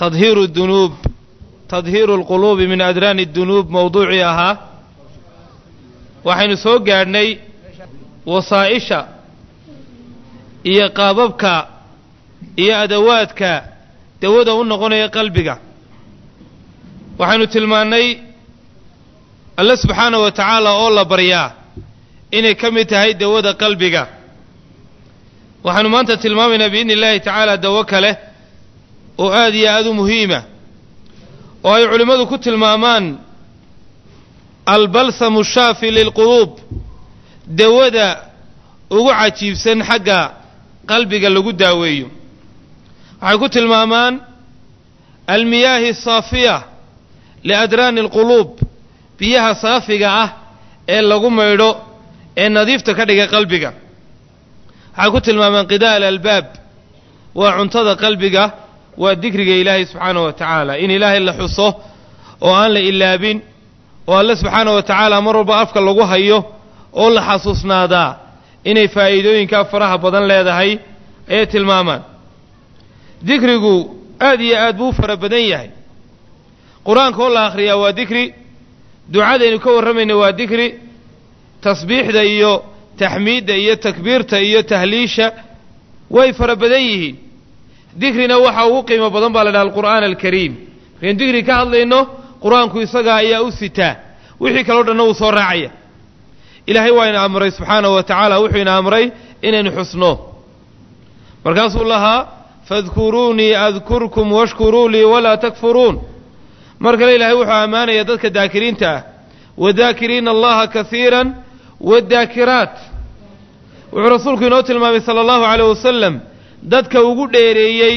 tadhiiru dunuub tadhiiru alquluubi min adraani dunuub mowduucii ahaa waxaynu soo gaadhnay wasaa'isha iyo qaababka iyo adawaadka dawada u noqonaya qalbiga waxaynu tilmaannay alle subxaana wa tacaala oo la baryaa inay ka mid tahay dawada qalbiga waxaanu maanta tilmaamaynaa biidni illaahi tacaala dawo kale oo aad iyo aad u muhiima oo ay culimmadu ku tilmaamaan albalsamu shaafi lilquluub dawada ugu cajiibsan xagga qalbiga lagu daaweeyo waxay ku tilmaamaan almiyaahi asaafiya liadraani alquluub biyaha saafiga ah ee lagu maydho ee nadiifta ka dhiga qalbiga waxay ku tilmaamaan qidaa alalbaab waa cuntada qalbiga waa dikriga ilaahay subxaanahu wa tacaala in ilaahay la xuso oo aan la ilaabin oo alle subxaanahu wa tacaala mar walba afka lagu hayo oo la xasuusnaadaa inay faa'iidooyinkaa faraha badan leedahay ayay tilmaamaan dikrigu aad iyo aad buu u fara badan yahay qur-aanka oo la akhriyaa waa dikri ducadaynu ka warramayna waa dikri tasbiixda iyo taxmiidda iyo takbiirta iyo tahliisha way fara badan yihiin dikrina waxa ugu qiimo badan baa la dhaha alqur'aan alkariim markaynu dikri ka hadlayno qur-aanku isagaa ayaa u sitaa wixii kaleo dhanna wuu soo raacaya ilaahay waa ina amray subxaanahu wa tacaala wuxuu ina amray inaynu xusno markaasuu lahaa fadkuruunii adkurkum washkuruu lii walaa takfuruun mar kale ilaahay wuxuu ammaanaya dadka daakiriinta ah wadaakiriina allaha kasiiran wadaakiraat wuxuu rasuulku inoo tilmaamay sala allahu caleyh wasalam dadka ugu dheereeyey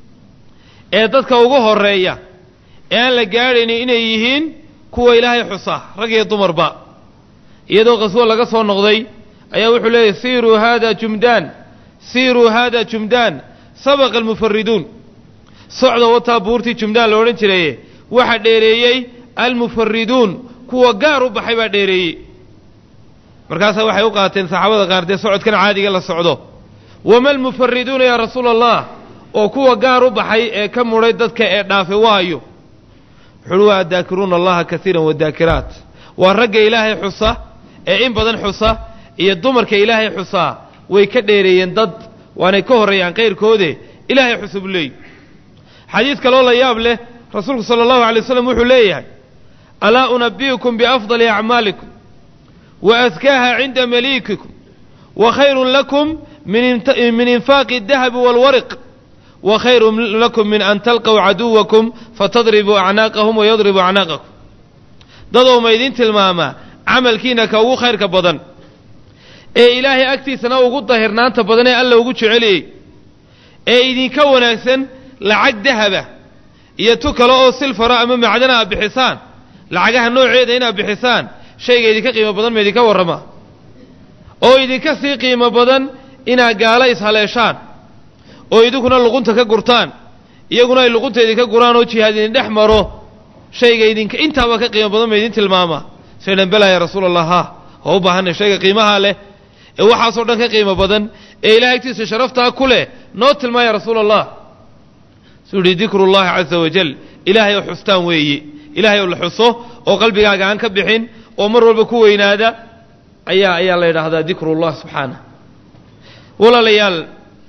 ee dadka ugu horeeya ee aan la gaadhaynin inay yihiin kuwa ilaahay xusa rag iyo dumarba iyadoo qaswo laga soo noqday ayaa wuxuu leeyahy siiruu haada jumdaan siiruu haada jumdaan sabaqa almufariduun socda wataa buurtii jumdaan la odhan jiraye waxaa dheereeyey almufariduun kuwa gaar u baxay baa dheereeyey markaasaa waxay u qaateen saxaabada qaar dee socodkan caadiga la socdo wama almufariduuna yaa rasuula allah oo kuwa gaar u baxay ee ka mudhay dadka ee dhaafe waayo wuxuuhi waa addaakiruuna allaha kasiiran wadaakiraat waa ragga ilaahay xusa ee in badan xusa iyo dumarka ilaahay xusaa way ka dheereeyeen dad waanay ka horreeyaan kayrkoode ilaahay xusa buu leeyahy xadiid kaloo la yaab leh rasuulku sala allahu alay waslam wuxuu leeyahay alaa unabi'ukum biafdali acmaalikum wa adkaaha cinda maliikikum wa khayrun lakum min infaaqi الdahabi wاlwariq wa khayrun lakum min an talqow caduwakum fatadribuu acnaaqahum wayadribuu acnaaqakum dadoo ma idin tilmaamaa camalkiina ka ugu khayrka badan ee ilaahay agtiisana ugu dahirnaanta badan ee alla ugu jeceliyey ee idinka wanaagsan lacag dahaba iyo tu kale oo silfara ama macdana aad bixisaan lacagaha nooceeda inaad bixisaan shayga idinka qiimo badan ma idinka warrama oo idinka sii qiimo badan inaad gaala ishaleeshaan oo idinkuna luqunta ka gurtaan iyaguna ay luqunta idinka guraan oo jihaad idin dhex maro shayga idinka intaaba ka qiimo badan ma idin tilmaama saydhan belaa ya rasuula allah ha waa u baahanay shayga qiimaha leh ee waxaasoo dhan ka qiimo badan ee ilahay agtiisa sharaftaa ku leh noo tilmaa ya rasuula allah suu yihi dikru llahi caza wajal ilaahay oo xustaan weeye ilaahay oo la xuso oo qalbigaaga aan ka bixin oo mar walba ku weynaada ayaa ayaa la yidhaahdaa dikrullah subxaanah walaalayaal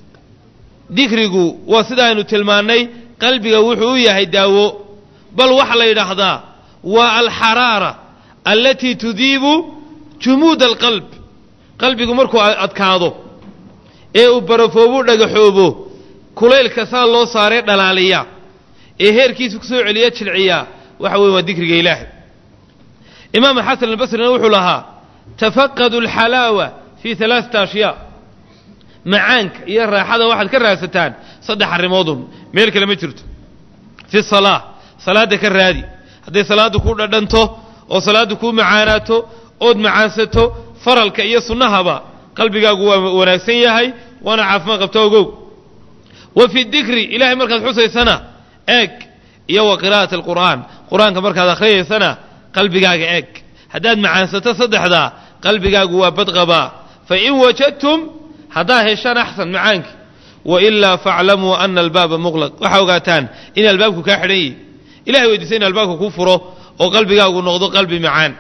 dikrigu waa sida aynu tilmaannay qalbiga wuxuu u yahay daawo bal waxaa la yidhaahdaa waa alxaraara allatii tudiibu jumuuda alqalb qalbigu markuu adkaado ee uu barafoobu dhagaxoobo kulaylka saa loo saaree dhalaaliya ee heerkiisa ku soo celiya jilciya waxa weeye waa dikriga ilaahay imaam xasan albasrina wuxuu lahaa tafaqadu alxalaawa fii alaaata ashyaa macaanka iyo raaxada waxaad ka raadsataan saddex arrimoodun meel kale ma jirto fi salaa salaadda ka raadi hadday salaaddu kuu dhadhanto oo salaaddu kuu macaanaato ood macaansato faralka iyo sunnahaba qalbigaagu waa wanaagsan yahay waana caafimaad qabta ogow wa fi dikri ilahay markaad xusaysana eeg iyo wa qiraa'ati alqur'aan qur-aanka markaad akhriyaysana qalbigaaga eeg haddaad macaansato saddexdaa qalbigaagu waa badqabaa fa in wajadtum haddaad heshaan axsan macaankii wailaa faaclamuu ana albaaba muqlaq waxaa ogaataan in albaabku kaa xidhan yihi ilahay weydiisa in albaabka kuu furo oo qalbigaagu noqdo qalbi macaan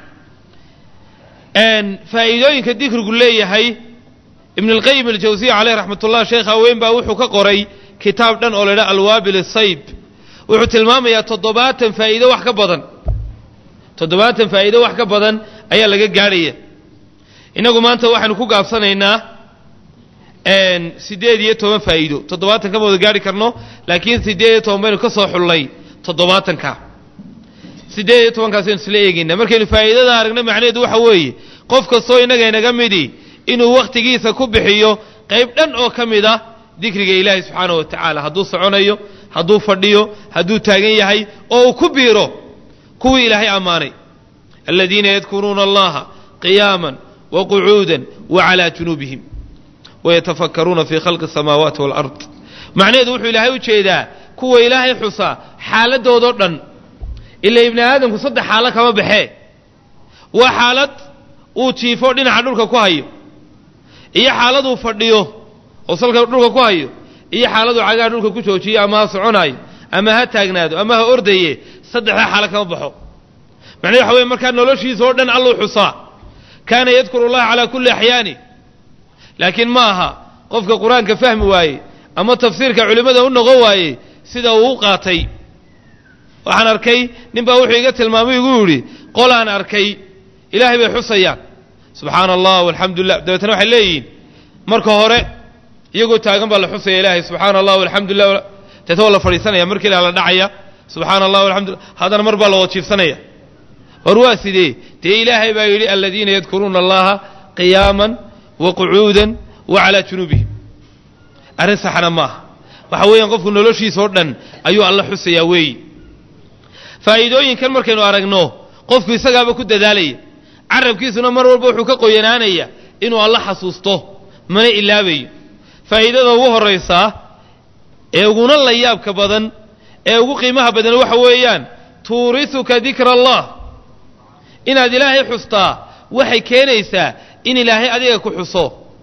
faa'iidooyinka dikrigu leeyahay ibn اlqayim aljawsiya caleyh raxmat ullah sheekh haween baa wuxuu ka qoray kitaab dhan oo la ydhaha alwaabil asayb wuxuu tilmaamayaa toddobaatan faa'iido wax ka badan toddobaatan faa'iido wax ka badan ayaa laga gaadhaya innagu maanta waxaynu ku gaabsanaynaa siddeed iyo toban faa'iido toddobaatan kama wada gaarhi karno laakiin siddeed iyo toban baynu ka soo xullay toddobaatanka siddeed iyo tobankaas aynu isla eegaynaa markaynu faa'iidada aragna macnaheedu waxa weeye qof kastoo innaga inaga midi inuu wakhtigiisa ku bixiyo qayb dhan oo ka mid ah dikriga ilaahay subxaanahu wa tacaala hadduu soconayo hadduu fadhiyo hadduu taagan yahay oo uu ku biiro kuwii ilaahay ammaanay aladiina yadkuruuna allaha qiyaaman wa qucuudan wa calaa junuubihim wayatafakkaruuna fii khalqi asamaawaati waalard macnaheedu wuxuu ilaahay u jeedaa kuwa ilaahay xusaa xaaladdoodao dhan ila ibni aadamku saddex xaalo kama baxee waa xaalad uu jiifo dhinaca dhulka ku hayo iyo xaaladuu fadhiyo oo salka dhulka ku hayo iyo xaaladuu cagaha dhulka ku joojiyo ama ha soconaayo ama ha taagnaado ama ha ordaye saddexdaa xaalo kama baxo macnahedu waxa weye markaa noloshiisa oo dhan alluu xusaa kaana yadkuru allaha calaa kulli axyaani laakiin ma aha qofka qur-aanka fahmi waaye ama tafsiirka culimmada u noqon waaye sida uu u qaatay waxaan arkay nin baa wuxuu iga tilmaamay igu yidhi qolaan arkay ilaahay bay xusayaan subxaana allah walxamdu lilah dabeetana waxay leeyihiin marka hore iyagoo taagan baa la xusaya ilaahay subxaana allah walxamdu lilah deeta waa la fadhiisanaya markii la la dhacaya subxaana allah walxamdulillah haddana mar baa la wada jiifsanaya war waa sidee dee ilaahay baa yidhi aladiina yadkuruuna allaha qiyaaman wa qucuudan wa calaa junuubihim arrin saxna maaha waxa weeyaan qofku noloshiisa oo dhan ayuu alla xusayaa weeyi faa'iidooyinkan markaynu aragno qofku isagaaba ku dadaalaya carabkiisuna mar walba wuxuu ka qoyanaanaya inuu alla xasuusto mana ilaabayo faa'iidada ugu horraysaa ee uguna la yaabka badan ee ugu qiimaha badan waxa weeyaan tuurisuka dikra allah inaad ilaahay xustaa waxay keenaysaa in ilaahay adiga ku xuso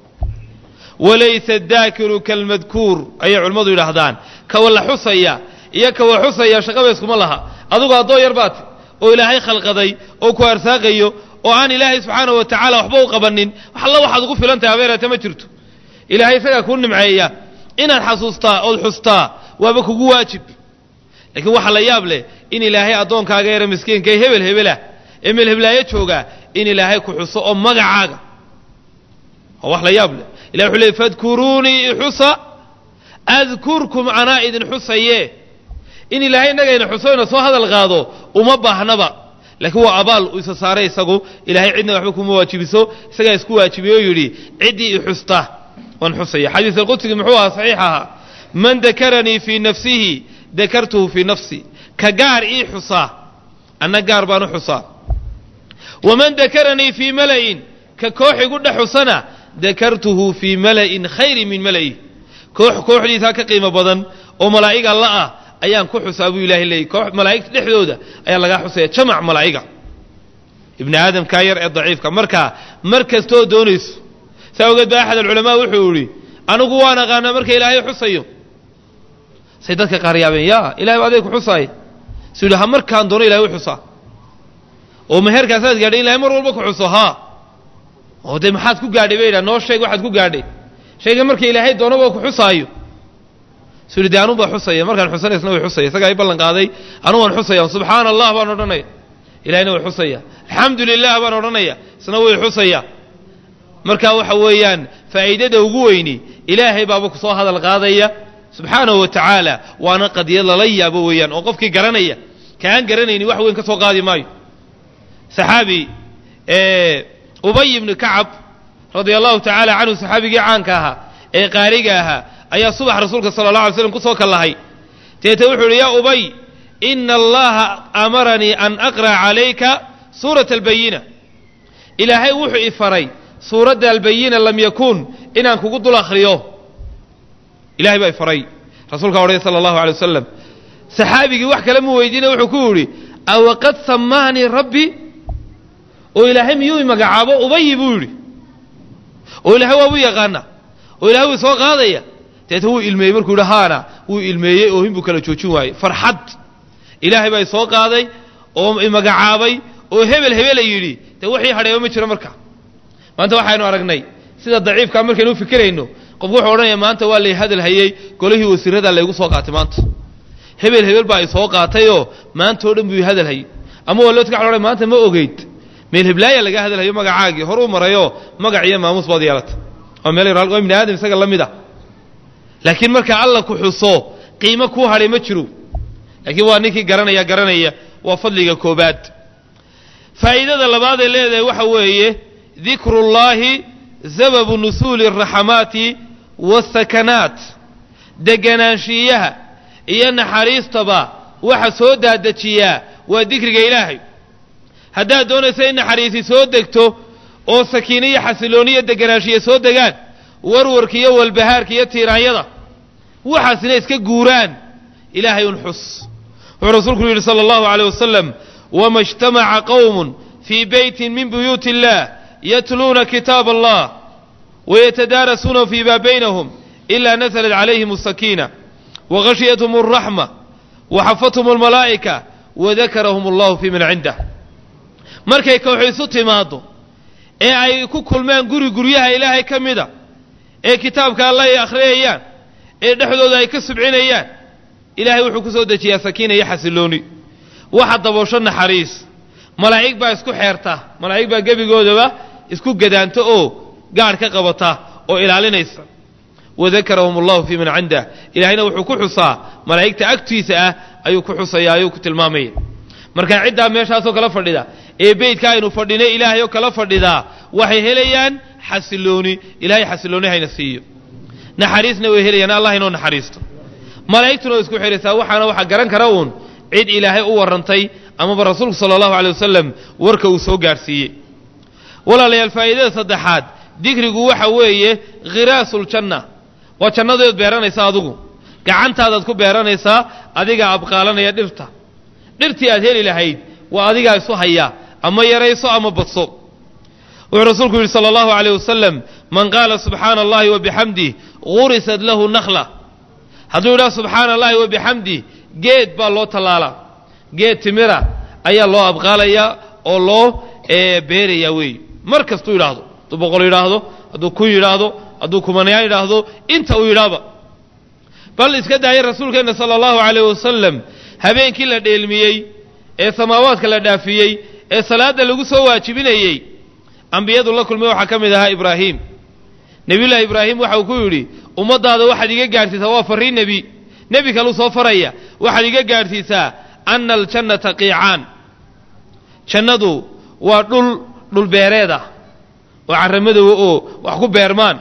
walaysa daakiru kalmadkuur ayay culimmadu yidhaahdaan kawa la xusaya iyo kawa xusaya shaqaba iskuma laha adugu addoo yar baati oo ilaahay khalqaday oo ku arsaaqayo oo aan ilaahay subxaanahu wa tacaala waxba u qabanin wax alla waxaad ugu filan tahay habeerata ma jirto ilaahay isagaa kuu nimceeya inaad xasuustaa ood xustaa waaba kugu waajib laakiin waxaa la yaab leh in ilaahay addoonkaaga yara miskiinka ee hebel hebelah ee meelheblaayo joogaa in ilaahay ku xuso oo magacaaga waa wax la yaab leh ilahi wuxuu leey fadkuruunii ixusa adkurkum anaa idin xusaye in ilaahay innagayna xuso ina soo hadal qaado uma baahnaba laakiin waa abaal uu isa saaray isagu ilaahay cidna waxba kuma waajibiso isagaa isku waajibiyey oo yidhi ciddii i xusta waan xusaya xadiis alqudsigii muxuu ahaa saxiix ahaa man dakaranii fii nafsihi dakartuhu fii nafsi ka gaar ii xusaa anna gaar baan u xusaa waman dakaranii fii mala'in ka koox igu dhex xusana dakartuhu fii mala'in khayri min mala'i koox kooxdiisaa ka qiimo badan oo malaa'ig alla ah ayaan ku xusaa buu ilahay leeyay koox malaa'igta dhexdooda ayaa lagaa xusaya jamac malaa'iga ibni aadamkaa yar ee daciifka markaa mar kastooo doonayso saa ogeed ba axad alculamaa wuxuu idhi anigu waan aqaanaa marka ilaahay xusayo say dadka qaar yaabeen ya ilahay ba aday ku xusaay su yidhi ha markaan doono ilahay u xusaa oo meherkaasaad gaadhay ilahay mar walba ku xuso haa oo dee maxaad ku gaadhay bay yidhaha noo sheeg waxaad ku gaadhay shayga marka ilaahay doono waa ku xusaayo su yidhi de anun baa xusaya markaan xusanay isna way xusaya isagaa i ballan qaaday anu waan xusaya subxaana allah baan odhanaya ilahayna way xusaya alxamdu lilah baan odhanaya isna way xusaya marka waxa weeyaan faa'iidada ugu weyni ilaahay baaba ku soo hadal qaadaya subxaanahu wa tacaala waana qadiyad lala yaabo weeyaan oo qofkii garanaya kaan garanayni wax weyn ka soo qaadi maayo saxaabi ubay ibnu kacab radia allahu tacaala canhu saxaabigii caanka ahaa ee qaariga ahaa ayaa subax rasuulka sala allah alay slam ku soo kallahay deete wuxuu yidhi yaa ubay ina allaha amaranii an aqra'a calayka suurata albayina ilaahay wuxuu i faray suuradda albayina lam yakuun inaan kugu dul akhriyo ilahay baa i faray rasuulkaa odhaya sala allahu alay wasalam saxaabigii wax kale mu weydiina wuxuu ku yidhi awaqad samaanii rabbi oo ilaahay miyuu i magacaabo ubayi buu yidhi oo ilaahay waabu yaqaana oo ilahay wuu soo qaadaya deeta wuu ilmeeyey markuu yidhi haana wuu ilmeeyey oohin buu kala joojin waayey farxad ilaahay baa isoo qaaday oo imagacaabay oo hebel hebela yidhi dee wixii hadheeba ma jiro marka maanta waxaynu aragnay sida daciifkaa markaynu u fikirayno qofku wuxuu odhanaya maanta waa lay hadal hayey golihii wasiirada laygu soo qaatay maanta hebel hebel baa isoo qaatayoo maanta oo dhan buu hadal hayey ama waa loo tga odhan maanta ma ogeyd meel heblaaya laga hadalhayo magacaagii hor u marayoo magac iyo maamuus baad yeelata waa meel waa ibni aadam isaga la mid a laakiin marka alla ku xuso qiimo kuu hadhay ma jiro laakiin waa ninkii garanaya garanaya waa fadliga koobaad faa'iidada labaad ee leedahay waxa weeye dikrullaahi sababu nusuuli araxamaati waasakanaat deganaanshiiyaha iyo naxariistaba waxa soo daadajiyaa waa dikriga ilaahay haddaad doonaysa in naxariisi soo degto oo sakiino iyo xasilooni iyo deganaanshiya soo degaan warwarka iyo walbahaarka iyo tiiraanyada waxaasina iska guuraan ilaahay un xus wuxuu rasuulku yidhi sala allahu aleyh wasalam wama ijtamaca qowmun fii beytin min buyuuti illah yatluuna kitaab allah wayatadaarasuunahu fii ma baynahum ila nasalat calayhim asakiina wagashiyathm alraxma waxafathum almalaa'ika wadakarahum allahu fii man cindah markay kooxu isu timaaddo ee ay ku kulmaan guri guryaha ilaahay ka mida ee kitaabka alla ay akhriyayaan ee dhexdooda ay ka subcinayaan ilaahay wuxuu ku soo dejiyaa sakiina iyo xasilooni waxa daboosho naxariis malaa'ig baa isku xeerta malaa'ig baa gebigoodaba isku gadaanta oo gaadh ka qabata oo ilaalinaysa wadakarahum allahu fii man cindah ilaahayna wuxuu ku xusaa malaa'igta agtiisa ah ayuu ku xusaya ayuu ku tilmaamaya marka ciddaa meeshaasoo kala fadhida ee beydka aynu fadhinay ilaahay oo kala fadhidaa waxay helayaan xasilooni ilahay xasilooni hayna siiyo naxariisna way helayaan allah inoo naxariisto malaa'igtuna way isku xihaysaa waxaana waxaa garan kara uun cid ilaahay u warrantay amaba rasuulku sala allahu aley wasalam warka uu soo gaadhsiiyey walaalayaal faa'iidada saddexaad dikrigu waxa weeye khiraasuljanna waa jannadood beeranaysaa adigu gacantaadaad ku beeranaysaa adigaa abqaalanaya dhirta dhirtii aad heli lahayd waa adigaa isu haya ama yarayso ama badso wuxuu rasuulku yidhi sala allahu aleyh wasalam man qaala subxaana allahi wa bixamdih gurisat lahu nakhla hadduu yidhaha subxaana allahi wa bixamdih geed baa loo tallaalaa geed timira ayaa loo abqaalayaa oo loo beerayaa weeye mar kastuu yidhaahdo hadduu boqol yidhaahdo hadduu kun yidhaahdo hadduu kumanayaan yidhaahdo inta uu yidhaahba bal iska daaya rasuulkeenna sala allahu aleyh wasalam habeenkii la dheelmiyey ee samaawaadka la dhaafiyey ee salaadda lagu soo waajibinayey ambiyadu la kulmay waxaa ka mid ahaa ibraahim nebiyullaahi ibraahim waxa uu ku yidhi ummaddaada waxaad iga gaadhsiisaa waa farriin nebi nebi kaluu soo faraya waxaad iga gaadhsiisaa ana aljannata qiicaan jannadu waa dhul dhulbeereed ah oo carramadowa oo wax ku beermaan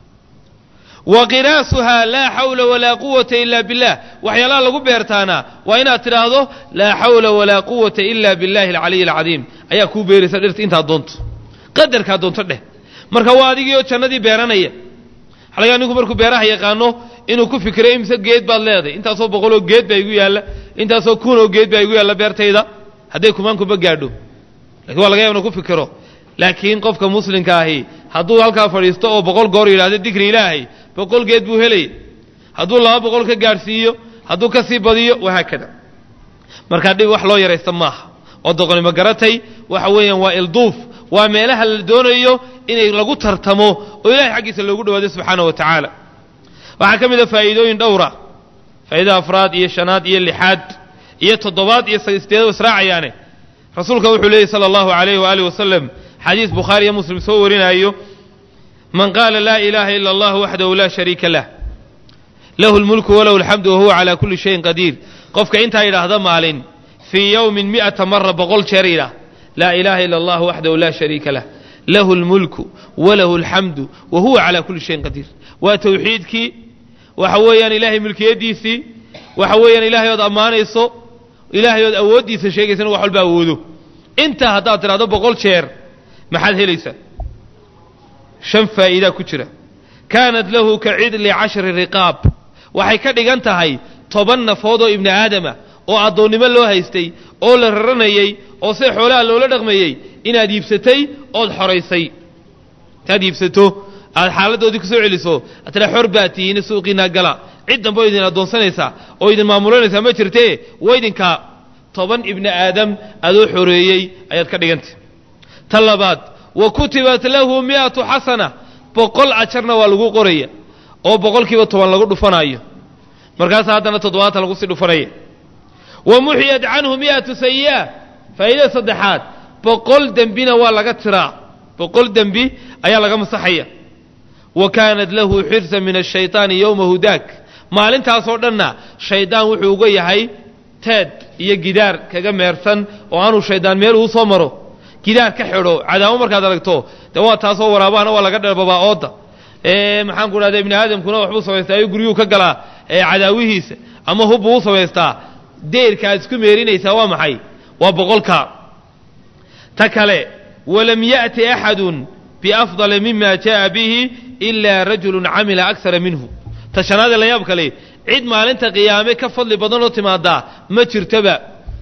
wa qiraasuhaa laa xawla walaa quwata ila billah waxyaalaha lagu beertaana waa inaad tidhaahdo laa xawla walaa quwata ila billahi alcaliy alcadiim ayaa kuu beeraysa dhirta intaad doonto qadarkaa doonto dheh marka waa adigii oo jannadii beeranaya xalagaa ninku markuu beeraha yaqaano inuu ku fikiro imse geed baad leedahay intaasoo boqoloo geed baa igu yaalla intaasoo kunoo geed baa igu yaalla beertayda hadday kumaankuba gaadho lakin waa laga yaba inu ku fikiro laakiin qofka muslimka ahi hadduu halkaa fadhiisto oo boqol goor yidhahdo dikri ilaahay boqol geed buu helaya hadduu laba boqol ka gaadhsiiyo hadduu ka sii badiyo wahaakada markaa dhib wax loo yaraysta maaha oo doqonimo garatay waxa weeyaan waa ilduuf waa meelaha la doonayo inay lagu tartamo oo ilahay xaggiisa loogu dhawaado subxaana wa tacaala waxaa ka mid a faa'iidooyin dhowra faa'iida afraad iyo shanaad iyo lixaad iyo toddobaad iyo sideed israacayaane rasuulka wuxuu leeyay sala allahu alayhi waaalih wasalam xadiis bukhaari iyo muslim soo warinaayo man qaala laa ilaaha ila allah waxdahu laa shariika lah lahu lmulku walahu alxamdu wahuwa calaa kulli shayin qadiir qofka intaa yidhaahda maalin fii yowmin mi'ata mara boqol jeer yidhaah laa ilaaha ila allah waxdahu laa shariika lah lahu lmulku walahu alxamdu wa huwa calaa kulli shayin qadiir waa tawxiidkii waxa weeyaan ilaahay mulkiyaddiisii waxa weeyaan ilaahay ood ammaanayso ilaahay ood awooddiisa sheegaysa inu wax walba awoodo intaa haddaad tidhahdo boqol jeer maxaad helaysaa shan faa'iidaa ku jira kaanat lahu ka cidli cashri riqaab waxay ka dhigan tahay toban nafood oo ibni aadama oo addoonnimo loo haystay oo la raranayey oo se xoolaha loola dhaqmayey inaad iibsatay ood xoraysay intaad iibsato aad xaaladoodii ku soo celiso atana xor baa tihiin suuqiinaa gala cid dambe oo idin addoonsanaysaa oo idin maamulanaysaa ma jirtee waydinka toban ibni aadam adoo xoreeyey ayaad ka dhigantay ta labaad wa kutibat lahu mi'atu xasana boqol ajarna waa lagu qoraya oo boqolkiiba toban lagu dhufanaayo markaasaa haddana toddobaatan lagu sii dhufanaya wa muxiyat canhu mi'atu sayi'a faa'iidada saddexaad boqol dembina waa laga tiraa boqol dembi ayaa laga masaxaya wa kaanat lahu xirsan min ashayطaani yowmahu daak maalintaasoo dhanna shaydaan wuxuu uga yahay teed iyo gidaar kaga meersan oo aanuu shaydaan meel uu soo maro gidaar ka xidho cadaamo markaad aragto dee waa taasoo waraabahana waa laga dherbabaa ooda maxaan ku dhahda ibni aadamkuna waxbuu samaystaa ayuu guryuhu ka galaa cadaawihiisa ama hubbuu u samaystaa deerka aad isku meerinaysaa waa maxay waa boqolka ta kale walam ya'ti axadun biafdala mima jaءa bihi ilaa rajulun camila aksara minhu ta shanaadee la yaab kale cid maalinta qiyaame ka fadli badanoo timaadaa ma jirtoba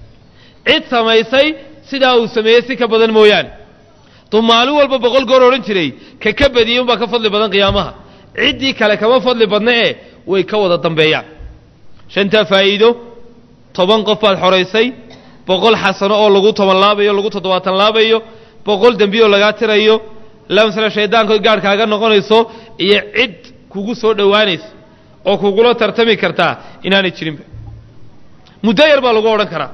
cid samaysay sidaa uu sameeyey si ka badan mooyaane duu maalin walba boqol goor odhan jiray ka ka badiyey unbaa ka fadli badan qiyaamaha ciddii kale kama fadli badna ee way ka wada dambeeyaan shantaa faa'iido toban qof baad xoraysay boqol xasano oo lagu toban laabayo lagu toddobaatan laabayo boqol dembiyo lagaa tirayo lamsala shaydaanko gaadh kaaga noqonayso iyo cid kugu soo dhowaanaysa oo kugula tartami kartaa inaanay jirinba muddo yar baa lagu odhan karaa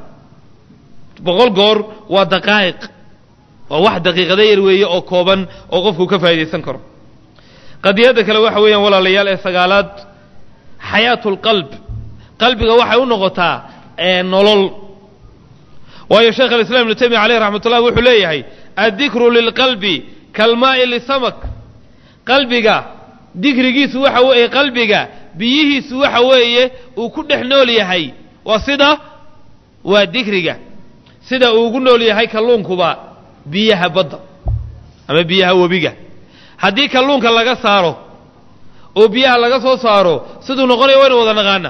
boqol goor waa daqaa'iq waa wax daqiiqada yar weeye oo kooban oo qofku ka faa'idaysan karo qadiyadda kale waxa weeyaan walaalayaal ee sagaalaad xayaatu lqalb qalbiga waxay u noqotaa nolol waayo sheekh alislaam ibnu taymiya caleyh raxmat ullah wuxuu leeyahay addikru lilqalbi kalmaa'i lisamak qalbiga dikrigiisu waxa weeye qalbiga biyihiisu waxa weeye uu ku dhex nool yahay waa sida waa dikriga sida uu ugu nool yahay kalluunkuba biyaha badda ama biyaha webiga haddii kalluunka laga saaro oo biyaha laga soo saaro siduu noqonayo waynu wada naqaana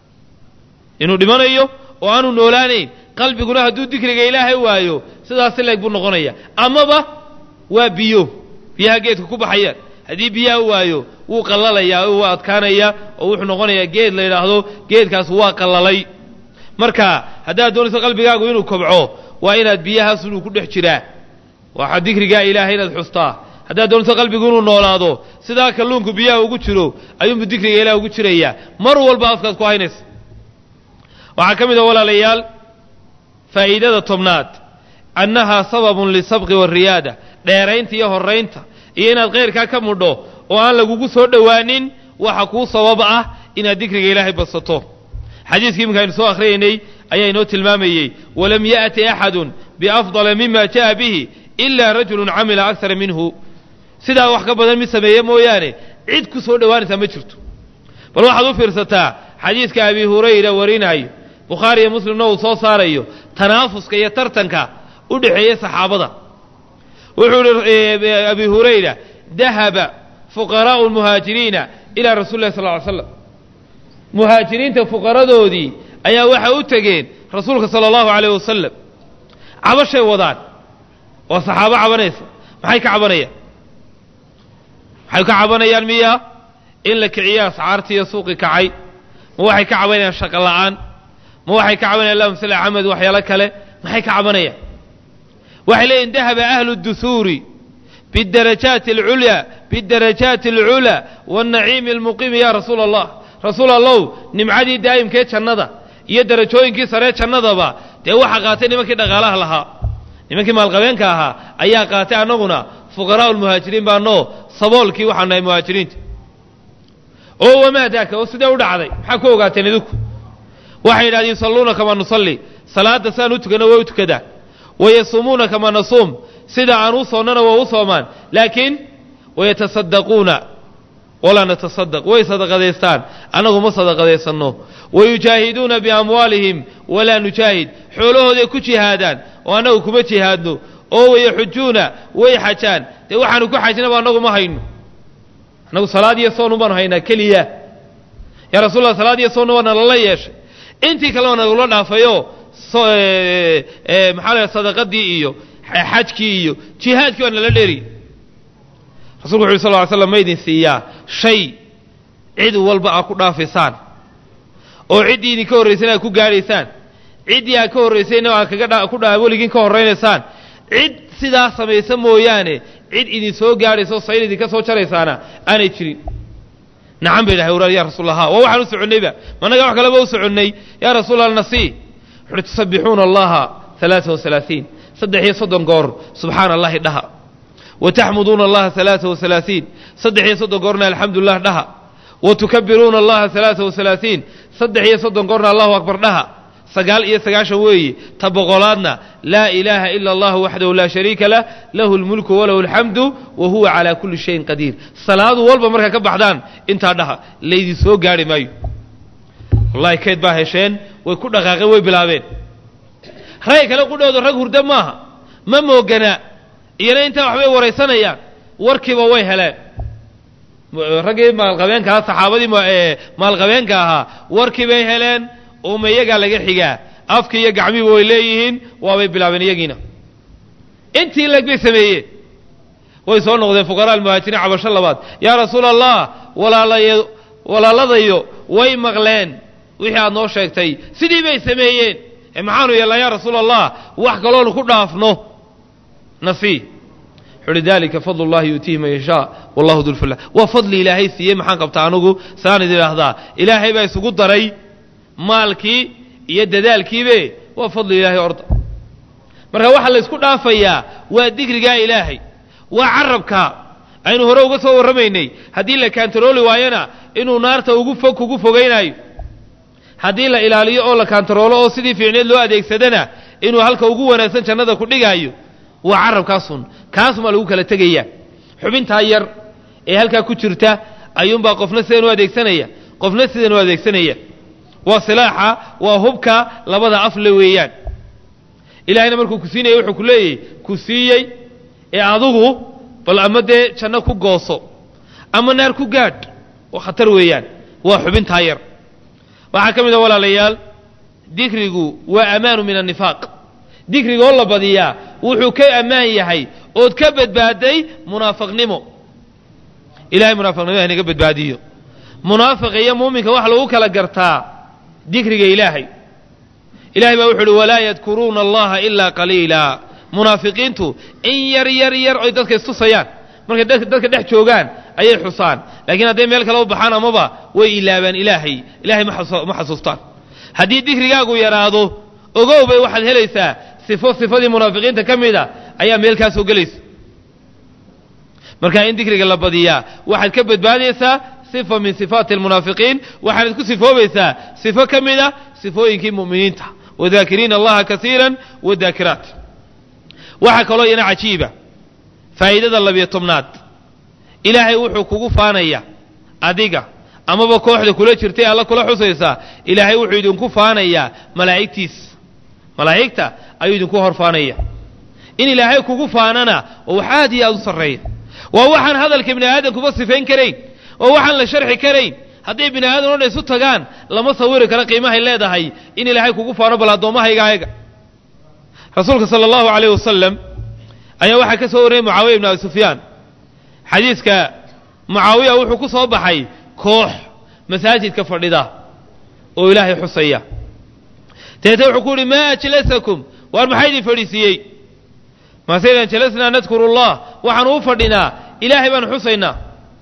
inuu dhimanayo oo aanu noolaanayn qalbiguna hadduu dikriga ilaahay waayo sidaasi leeg buu noqonaya amaba waa biyo biyaha geedka ku baxayaan haddii biyaha waayo wuu qallalayaa oo waa adkaanaya oo wuxuu noqonayaa geed la yidhaahdo geedkaas waa qallalay marka haddaad doonayso qalbigaagu inuu kobco waa inaad biyahaas inuu ku dhex jiraa waxaa dikrigaa ilaahay inaad xustaa haddaad doonayso qalbigu inuu noolaado sidaa kalluunku biyaha ugu jiro ayuunbu dikriga ilaah ugu jirayaa mar walba afkaad ku haynaysa waxaa ka mid a walaalayaal faa'iidada tobnaad annahaa sababun lisabqi wariyaada dheeraynta iyo horraynta iyo inaad khayrkaa ka mudho oo aan lagugu soo dhowaanin waxa kuu sabab ah inaad dikriga ilaahay badsato xadiiskii iminka aynu soo akhriyaynay ayaa inoo tilmaamayey walam ya'ti axadun biafdala mima ja'a bihi ilaa rajulun camila aksara minhu sidaa wax ka badan mid sameeye mooyaane cid ku soo dhowaanaysaa ma jirto bal waxaad u fiirsataa xadiiska abi hurayra warinaayo bukhaari iyo muslimna uu soo saarayo tanaafuska iyo tartanka u dhexeeya saxaabada wuxuu ihi abi hurayra dahaba fuqaraa'u lmuhaajiriina ilaa rasuli lahi sal ly slam muhaajiriinta fuqaradoodii ayaa waxay u tegeen rasuulka sala allahu alayh wasalam cabashay wadaan waa saxaabo cabanaysa maxay ka cabanayaan maxay ka cabanayaan miya in la kiciyo ascaartiiyo suuqi kacay ma waxay ka cabanayaan shaqo la'aan ma waxay ka cabanayaan allahuma salli axmed waxyaalo kale maxay ka cabanayaan waxay leeyihin dahaba ahlu duhuuri bidarajaati alculyaa bidarajaati alculaa waannaciimi almuqiimi ya rasuula allah rasuul allow nimcadii daa'imkee jannada iyo darajooyinkii saree jannadaba dee waxaa qaatay nimankii dhaqaalaha lahaa nimankii maalqabeenka ahaa ayaa qaatay annaguna fuqaraa'u lmuhaajiriin baanoo saboolkii waxaan nahay muhaajiriinta oo wamaa daaka oo sidee u dhacday maxaa ku ogaateen idinku waxay yidhahdeen yusalluuna kamaa nusalli salaadda sidaan u tukanna way u tukadaan wayasuumuuna kamaa nasuum sida aan u soonnana waa u soomaan laakiin wayatasaddaquuna walaa natasadaq way sadaqadaystaan annagu ma sadaqadaysanno wayujaahiduuna biamwaalihim walaa nujaahid xoolahooday ku jihaadaan oo annagu kuma jihaadno oo wayaxujuuna way xajaan dee waxaanu ku xajnaba annagu ma hayno annagu salaad iyo soon baanu haynaa keliya yaa rasul allah salaad iyo soonna waa nalala yeeshay intii kale waa nagula dhaafayo maxaa la sadaqadii iyo xajkii iyo jihaadkii waa nala dheeriy rasulku wuxu uhi sal ly slam ma idin siiyaa shay cid walba aad ku dhaafaysaan oo ciddii idinka horraysayna aad ku gaadhaysaan ciddii aad ka horraysayna aad kaga ku dha weligiin ka horraynaysaan cid sidaa samaysa mooyaane cid idin soo gaadhaysa oo sayl idinka soo jaraysaana aanay jirin nacam bay dhahay waraal ya rasuul allah waa waxaan u soconnayba managa wax kaleba u soconnay yaa rasuul allah nasii wuxuuhi tusabbixuuna allaha alaaa waalaaiin saddex iyo soddon goor subxaana allahi dhaha wa taxmuduuna allaha alaaa waalaaiin saddex iyo soddon goorna alxamdulilah dhaha wa tukabiruuna allaha alaaa waalaaiin saddex iyo soddon goorna allahu akbar dhaha sagaal iyo sagaashan weeye ta boqolaadna laa ilaaha ila allahu waxdahu laa shariika lah lahu lmulku walahu alxamdu wa huwa calaa kulli shayin qadiir salaadu walba markaa ka baxdaan intaa dhaha laydin soo gaarhi maayo wallahi kayd baa hesheen way ku dhaqaaqeen way bilaabeen rag kale qudhooda rag hurda maaha ma moogana iyana intaa waxbay waraysanayaan warkiiba way heleen raggii maalqabeenka ahaa saxaabadii maalqabeenka ahaa warkii bay heleen uma iyagaa laga xigaa afkii iyo gacmihiiba way leeyihiin waabay bilaabeen iyagiina intii leg bay sameeyeen way soo noqdeen fuqaraa almuhaajiriin cabasho labaad yaa rasuula allah walaalayo walaaladayo way maqleen wixii aad noo sheegtay sidii bay sameeyeen ee maxaanu yeelnaa yaa rasuula allah wax kaloonu ku dhaafno nasii wuxuuhi dalika fadl اllahi yuutiihi man yashaa wallahu dulfula waa fadli ilaahay siiyey maxaan qabtaa anugu saan idin idhaahdaa ilaahay baa isugu daray maalkii iyo dadaalkiibe waa fadli ilaahay orda marka waxaa la ysku dhaafayaa waa digrigaa ilaahay waa carabka aynu hore uga soo warramaynay haddii la kaantarooli waayona inuu naarta ugu fog kugu fogaynaayo haddii la ilaaliyo oo la kaantaroolo oo sidii fiicneed loo adeegsadana inuu halka ugu wanaagsan jannada ku dhigaayo waa carabkaasun kaasumaa lagu kala tegaya xubintaa yar ee halkaa ku jirta ayuunbaa qofna sidan u adeegsanaya qofna sidan u adeegsanaya waa silaaxa waa hubka labada afle weeyaan ilahayna markuu ku siinaya wuxuu ku leeyahy ku siiyey ee adugu bal ama dee janno ku gooso ama naar ku gaadh oo khatar weeyaan waa xubintaa yar waxaa ka mid a walaalayaal dikrigu waa amaanu min annifaaq dikrigoo la badiyaa wuxuu ka ammaan yahay ood ka badbaaday munaafiqnimo ilahay munaafiqnimo inaga badbaadiyo munaafiqa iyo muuminka waxa lagu kala gartaa dikriga ilaahay ilahay baa wuxu uhi walaa yadkuruuna allaha ilaa qaliila munaafiqiintu in yar yar yar oy dadka istusayaan markay dadka dhex joogaan ayay xusaan laakiin hadday meel kale u baxaan amaba way ilaabaan ilaahay ilahay ma xasuustaan haddii dikrigaagu yaraado ogow bay waxaad helaysaa sifo sifadii munaafiqiinta ka mida ayaa meel kaa soo gelaysa marka in dikriga la badiyaa waxaad ka badbaadaysaa sifa min sifaati almunaafiqiin waxaanad ku sifoobaysaa sifo ka mid a sifooyinkii mu'miniinta wadaakiriina allaha kasiira wadaakiraat waxaa kaloo iyana cajiiba faa'iidada labiyo tobnaad ilaahay wuxuu kugu faanaya adiga amaba kooxda kula jirtay alla kula xusaysaa ilaahay wuxuu idinku faanayaa malaa'igtiisa malaa'igta ayuu idinku hor faanaya in ilaahay kugu faanana oo wax aad iyo aad u sarreeya waa waxaan hadalka bini aadamkuba sifayn karayn oo waxaan la sharxi karayn hadday bini aadam o dhan isu tagaan lama sawiri karo qiimahay leedahay in ilaahay kugu faano bal addoommahayga ayaga rasuulka sala allahu alayh wasalam ayaa waxaa ka soo wariyey mucaawiya ibn abi sufyaan xadiiska mucaawiya wuxuu ku soo baxay koox masaajidka fadhida oo ilaahay xusaya deete wuxuu ku yidhi maa ajlasakum waar maxaa idin fadhiisiiyey maaseydan jalasnaa nadkuru allah waxaanu u fadhinaa ilaahay baanu xusaynaa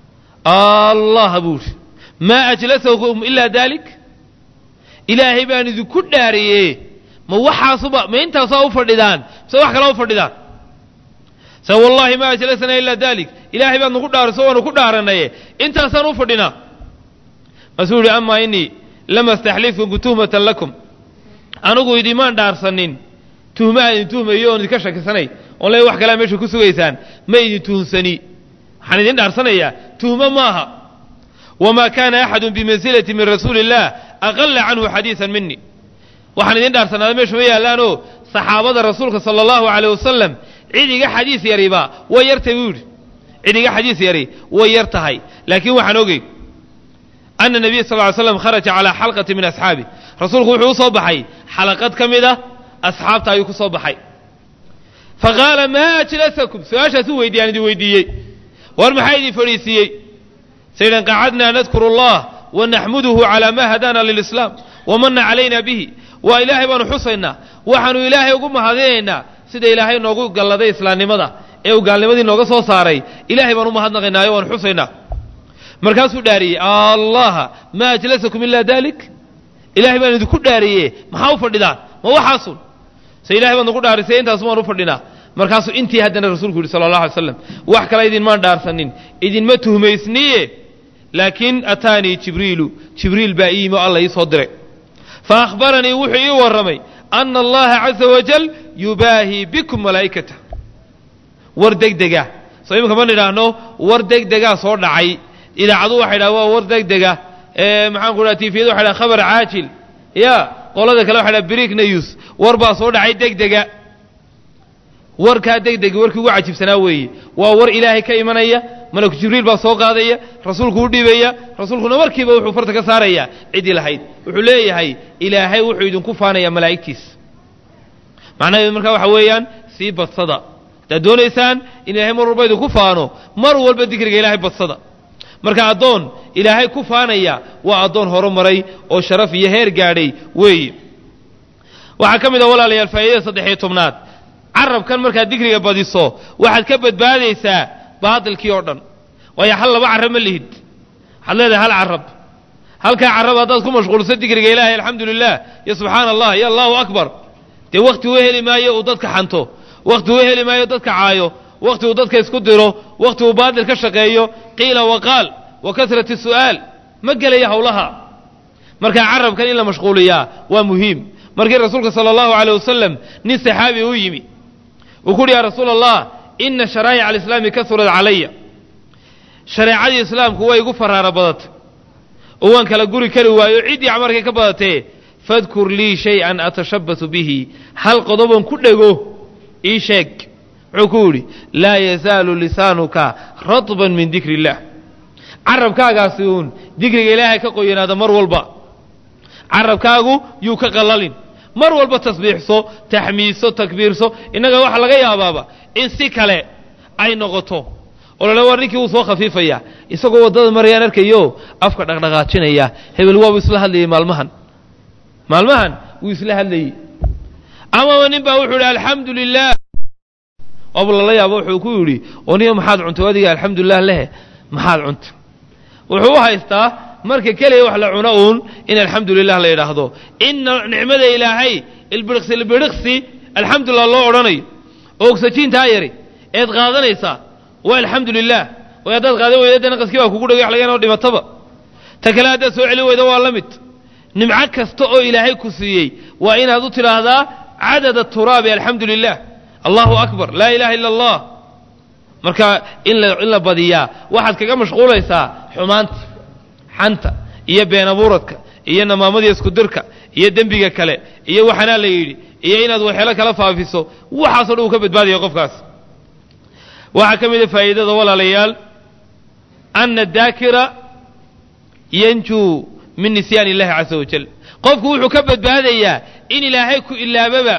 allah buu idhi maa ajlasakum ilaa daalik ilaahay baan idinku dhaariye ma waxaasuba ma intaasaa u fadhidaan mise wax kalaa u fadhidaan se wallahi ma ajlasnaa ilaa dalik ilaahay baad nagu dhaariso waanu ku dhaaranaye intaasaan u fadhinaa masuu yihi amaa inii lama staxlifkum tuhmatan lakum anigu idimaan dhaarsanin tuhmaha idin tuhmayo oon idinka shakisanay oon le wax kalea meesha ku sugaysaan ma idin tuhumsani waxaan idin dhaarsanayaa tuhmo maaha wamaa kaana axadu bimansilati min rasuuli illah aqala canhu xadiisan mini waxaan idin dhaarsanaada meesha ma yaallaanoo saxaabada rasuulka sala allahu aleyh wasalam cid iga xadiis yariba way yartay buu yidhi cid iga xadiis yari way yar tahay laakiin waxaan ogey ana nabiya sal ly slam kharaja calaa xalqati min asxaabi rasuulku wuxuu u soo baxay xalaqad ka mid a asxaabta ayuu ku soo baxay fa qaala maa ajlasakum su-aashaas u weydiiyaan idin weydiiyey war maxaa idin fadhiisiiyey sayidhan qacadnaa nadkuru allah wa naxmuduhu calaa maa hadaana lilislaam wamana calayna bihi waa ilaahay baanu xusaynaa waxaanu ilaahay ugu mahadinaynaa sida ilaahay noogu galladay islaamnimada ee uu gaalnimadii nooga soo saaray ilaahay baan u mahadnaqaynaayo waanu xusaynaa markaasuu dhaariyey allaha maa ajlasakum ilaa dalik ilahay baan idinku dhaariye maxaa u fadhidaan ma waxaasun se ilahay baad nagu dhaarisay intaas waan u fadhinaa markaasuu intii haddana rasuulku yidhi sala allah alay slam wax kale idinmaan dhaarsanin idinma tuhmaysniye laakiin ataanii jibriilu jibriil baa ii yimi o alla ii soo diray fa akhbaranii wuxuu ii warramay ana allaha caza wajal yubaahii bikum malaa'ikata war degdega soo iminka ma nidhaahno war degdegaa soo dhacay idaacadu waxay dhaha waa war degdega maxaan ku dhaha tifiyadu waxay dhaha khabar caajil ya qolada kale waxay dhaha brick news war baa soo dhacay degdega warkaa degdega warkii ugu cajibsanaa weeye waa war ilaahay ka imanaya malaku jibriil baa soo qaadaya rasuulku u dhibaya rasuulkuna markiiba wuxuu farta ka saaraya ciddii lahayd wuxuu leeyahay ilaahay wuxuu idinku faanaya malaa'igtiis macnaheedu markaa waxa weeyaan sii badsada haddaad doonaysaan in ilaahay mar walba idinku faano mar walba dikriga ilaahay badsada marka addoon ilaahay ku faanaya waa addoon horumaray oo sharaf iyo heer gaadhay weeye waxaa ka mid a walaalayaal faa'iidada saddex iyo tobnaad carabkan markaad dikriga badiso waxaad ka badbaadaysaa baatilkii oo dhan waayo hal laba carab ma lihid waxaad leedahay hal carab halkaa carab haddaad ku mashquulso dikriga ilaahay alxamdu lilah iyo subxaana allah iyo allahu akbar dee wakhti u heli maayo uu dadka xanto wakhti uu heli maayo dadka caayo wakhti uu dadka isku diro wakhti uu baatil ka shaqeeyo qiila waqaal wa kasrati su'aal ma gelaya howlaha markaa carabkan in la mashquuliyaa waa muhiim markii rasuulka sala allahu aleyh wasalam nin saxaabi u yimi uu ku uhi ya rasuula allah ina sharaa'ic alislaami kasurad calaya shareecadii islaamku way igu faraara badatay oo waan kala guri kari waayo ciddii camarkay ka badatee fadkur lii shay-an atashabbasu bihi hal qodobon ku dhego ii sheeg muxuu ku yidhi laa yazaalu lisaanuka ratban min dikri illah carabkaagaasi uun dikriga ilaahay ka qoyanaada mar walba carabkaagu yuu ka qallalin mar walba tasbiixso taxmiidso takbiirso innaga waxaa laga yaabaaba in si kale ay noqoto oo lale war ninkii wuu soo khafiifaya isagoo waddada marayaan arkayo afka dhaqdhaqaajinaya hebel waabu isla hadlayey maalmahan maalmahan wuu isla hadlayey amaba nin baa wuxuu yidhi alxamdu lilah oobu lala yaabo wuxuu ku yidhi oo niyo maxaad cuntay adiga alxamdulilah lehe maxaad cuntay wuxuu u haystaa marka keliya wax la cuno uun in alxamdu lilah la yidhaahdo inna nicmada ilaahay ilbiriqsi ilbiriqsi alxamdulilah loo odhanayo oo ogsajiintaa yari eed qaadanaysaa waa alxamdu lilah way haddaad qaadan weyda dee naqaskii baa kugu dhagay wax laga inoo dhimataba ta kale haddaad soo celin weyda waa la mid nimco kasta oo ilaahay ku siiyey waa inaad u tidhaahdaa cadad aturaabi alxamdu lilah allahu akbar laa ilaha illa allah marka in la in la badiyaa waxaad kaga mashquulaysaa xumaanta xanta iyo been abuuradka iyo namaamadii iskudirka iyo dembiga kale iyo waxanaa la yidhi iyo inaad waxeelo kala faafiso waxaasoo dhan uu ka badbaadaya qofkaas waxaa ka mid a faa'iidada walaalayaal ana daakira yanjuu min nisyaan illahi casa wajal qofku wuxuu ka badbaadayaa in ilaahay ku ilaababa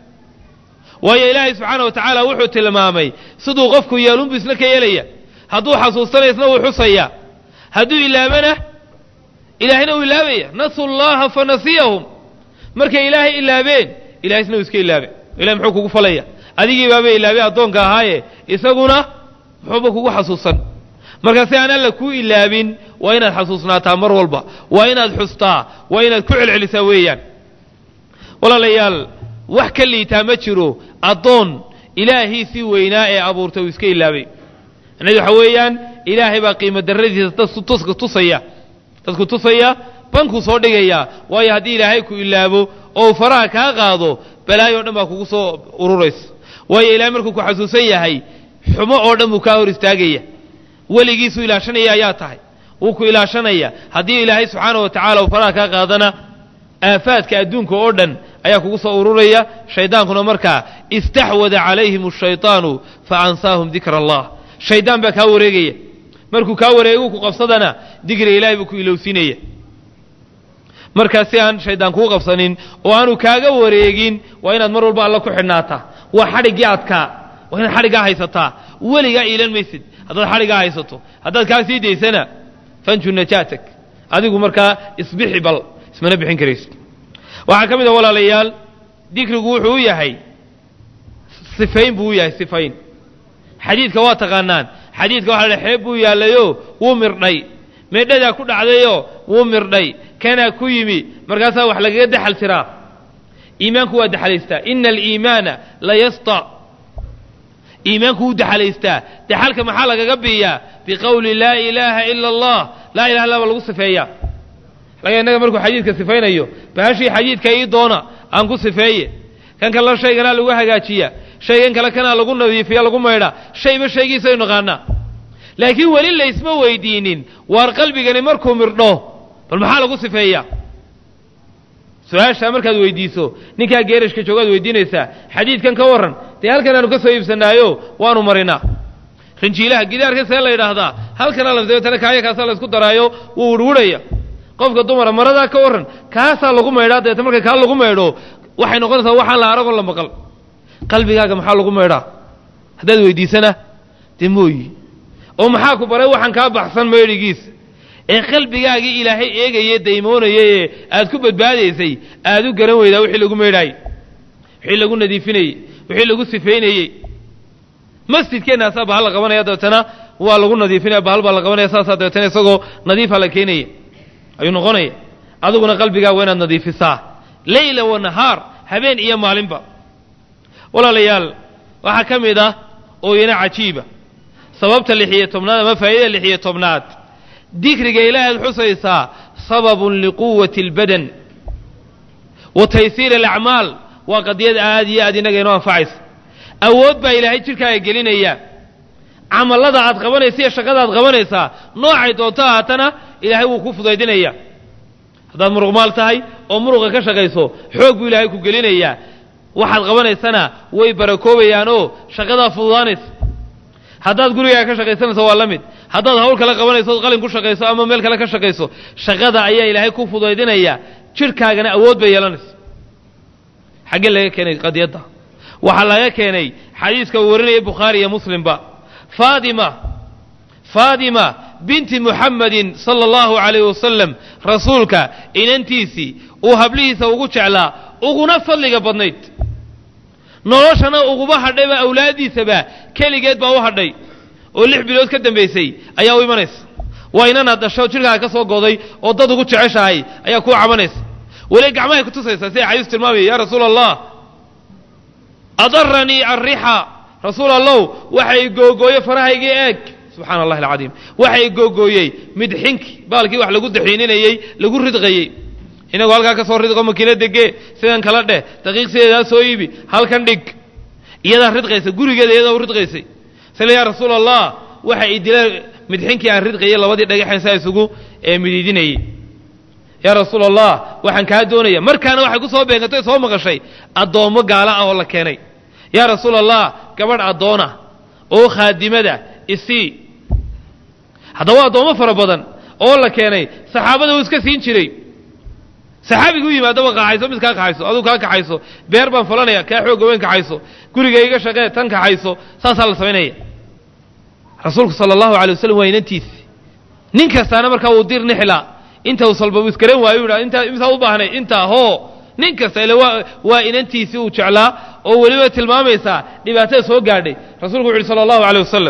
waayo ilaahay subxaana wa tacaala wuxuu tilmaamay siduu qofku yeelunbu isna ka yeelaya hadduu xasuusanaya isna wuu xusaya hadduu ilaabana ilaahayna uu ilaabaya nasu llaha fanasiyahum markay ilaahay ilaabeen ilahay isna uu iska ilaabe ilahay muxuu kugu falaya adigii baaba ilaabay addoonka ahaaye isaguna muxuuba kugu xasuusan marka si aan alla kuu ilaabin waa inaad xasuusnaataa mar walba waa inaad xustaa waa inaad ku celcelisaa weeyaan walaalayaal wax ka liitaa ma jiro addoon ilaahiisii weynaa ee abuurtay uu iska ilaabay macnahedu waxa weeyaan ilaahay baa qiimo darradiisa dadka tusaya dadku tusaya bankuu soo dhigaya waayo haddii ilaahay ku ilaabo oo uu faraha kaa qaado balaayo o dhan baa kugu soo ururaysa waayo ilahay markuu ku xasuusan yahay xumo oo dhan buu kaa hor istaagaya weligiisuu ilaashanaya ayaa tahay wuu ku ilaashanaya haddii ilaahay subxaana wa tacala uu faraha kaa qaadana aafaadka adduunka oo dhan ayaa kugu soo ururaya shaydaankuna markaa istaxwada calayhim ashayطaanu faansaahum dikra allah shaydaan baa kaa wareegaya markuu kaa wareegu ku qabsadana dikriga ilahay buu ku ilowsinaya markaa si aan shaydaan kuu qabsanin oo aanu kaaga wareegin waa inaad mar walba alla ku xidhnaataa waa xadhiggii adkaa waa inaad xadhiggaa haysataa weligaa iilan maysid haddaad xadhigaa haysato haddaad kaa sii daysana fanju najaatak adigu markaa isbixi bal ismana bixin karaysid waxaa ka mid a walaalayaal dikrigu wuxuu u yahay sifayn buu u yahay sifayn xadiidka waa taqaanaan xadiidka waxa la xeeb buu yaallayo wuu mirdhay meedhadaa ku dhacdayoo wuu mirdhay kanaa ku yimi markaasaa wax lagaga daxal tiraa iimaanku waa daxalaystaa ina aliimaana la yasta iimaanku wuu daxalaystaa daxalka maxaa lagaga biiyaa biqowli laa ilaaha ila allah laa ilaha illa baa lagu sifeeyaa laga innaga markuu xadiidka sifaynayo bahashii xadiidka ii doona aan ku sifeeye kan kale shayganaa lagu hagaajiya shaygan kale kanaa lagu nadiifiya lagu maydhaa shayba shaygiisaynu naqaanaa laakiin weli laysma weydiinin waar qalbigani markuu mirdho bal maxaa lagu sifeeyaa su-aashaa markaad weydiiso ninkaa geerashka joogaad weydiinaysaa xadiidkan ka warran dee halkan aanu ka soo iibsanaayo waanu marinaa rinjiilaha gidaarka see la yidhaahdaa halkanaa la dabeetana kaaya kaasaa la isku daraayo wuu wirwirhaya qofka dumara maradaa ka warran kaasaa lagu maydhaa dabeeta marka kaa lagu maydho waxay noqonaysaa waxaan la aragon la maqal qalbigaaga maxaa lagu maydhaa haddaad weydiisana dee mooyi oo maxaa ku baray waxaan kaa baxsan maydhigiis ee qalbigaagii ilaahay eegayee daymoonayay ee aad ku badbaadaysay aad u garan weydaa wixii lagu maydhaayey wixii lagu nadiifinayey wixii lagu sifaynayey masjidkeennaasaa bahal la qabanaya dabeetana waa lagu nadiifinaya bahal baa la qabanaya saasaa dabeetana isagoo nadiifa la keenaya ayuu noqonaya adiguna qalbigaaga waa inaad nadiifisaa leyla wa nahaar habeen iyo maalinba walaalayaal waxaa ka mid ah ooyana cajiiba sababta lixiyo tobnaad ama faa'idada lixiyo tobnaad dikriga ilaahaad xusaysaa sababun liquwati اlbadan wa taysiir alacmaal waa qadiyad aad iyo aad inaga inoo anfacaysa awood baa ilaahay jidhkaaga gelinaya camallada aad qabanaysa iyo shaqada aad qabanaysaa noocay doonto ahaatana ilaahay wuu ku fudaydinaya haddaad muruqmaal tahay oo muruqa ka shaqayso xoog buu ilaahay ku gelinayaa waxaad qabanaysana way barakoobayaanoo shaqadaa fududaanaysa haddaad gurigaaga ka shaqaysanayso waa la mid haddaad hawl kale qabanayso ood qalin ku shaqayso ama meel kale ka shaqayso shaqada ayaa ilaahay ku fudaydinaya jidhkaagana awood bay yeelanaysa xaggee laga keenay qadiyadda waxaa laga keenay xadiiska uu warinaya bukhaari iyo muslimba faatima faatima binti muxammadin sala allahu calayhi wasalam rasuulka inantiisii uu hablihiisa ugu jeclaa uguna fadliga badnayd noloshana uguba hadhayba awlaaddiisaba keligeed baa u hadhay oo lix bilood ka dambaysay ayaa u imanaysa waa inanaad dhasho jidhkaaga ka soo goday oo dad ugu jeceshahay ayaa kuu cabanaysa weli gacmahay ku tusaysaa siday xadiis tilmaamaya yaa rasuula allah adaranii arrixa rasuul allow waxay googooye farahaygii eeg subxaana allahi alcadiim waxay googooyey midxinki baalkii wax lagu daxiininayey lagu ridqayey inagoo halkaa ka soo ridqo makiina degee sidan kala dheh daqiiq sideedaa soo iibi halkan dhig iyadaa ridqaysa gurigeeda iyadaa u ridqaysay sila yaa rasuul allah waxa i dila midxinkii aan ridqayay labadii dhagaxan saa isugu midiidinayey yaa rasuul allah waxaan kaa doonaya markaana waxay ku soo beegantay soo maqashay addoommo gaala ah oo la keenay yaa rasuul allah gabadh addoona oo khaadimada isii haddaba addoommo fara badan oo la keenay saxaabada uu iska siin jiray saxaabigu u yimaadaba kaxayso mid kaa kaxayso aduu kaa kaxayso beer baan falanaya kaa xooga weyn kaxayso guriga iga shaqee tan kaxayso saasaa la samaynaya rasuulku sala allahu alay wasalam waa inantiisi nin kastaana markaa wuu dir nixla inta uu salbabu iskaran waayo u intaa imsaa u baahnay intaa hoo nin kasta ile waa waa inantiisii uu jeclaa oo weliba tilmaamaysaa dhibaatada soo gaadhay rasuulku wuxu uhi sala allahu alay wasalam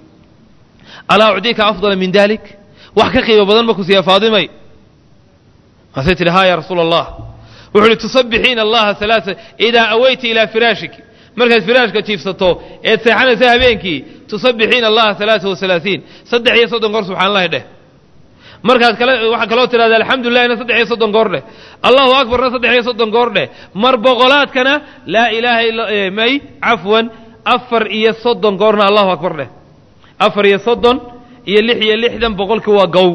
alaa ucdiika afdala min dalik wax ka qiimo badan ma ku siiya faadimay maasay tidhi ha ya rasuula allah wuxu uhi tusabbixiina allaha alaaa idaa aweyti ilaa firaashiki markaad firaashka jiifsato eed seexanaysa habeenkii tusabbixiina allaha alaaa waalaaiin saddex iyo soddon goor subxaan allahi dheh markaad kale waxaa kaloo tidhahda alxamdulillahina saddex iyo soddon goor dheh allahu akbarna saddex iyo soddon goor dheh mar boqolaadkana laa ilaaha illa may cafwan afar iyo soddon goorna allahu akbar dheh afar iyo soddon iyo lix iyo lixdan boqolkii waa gow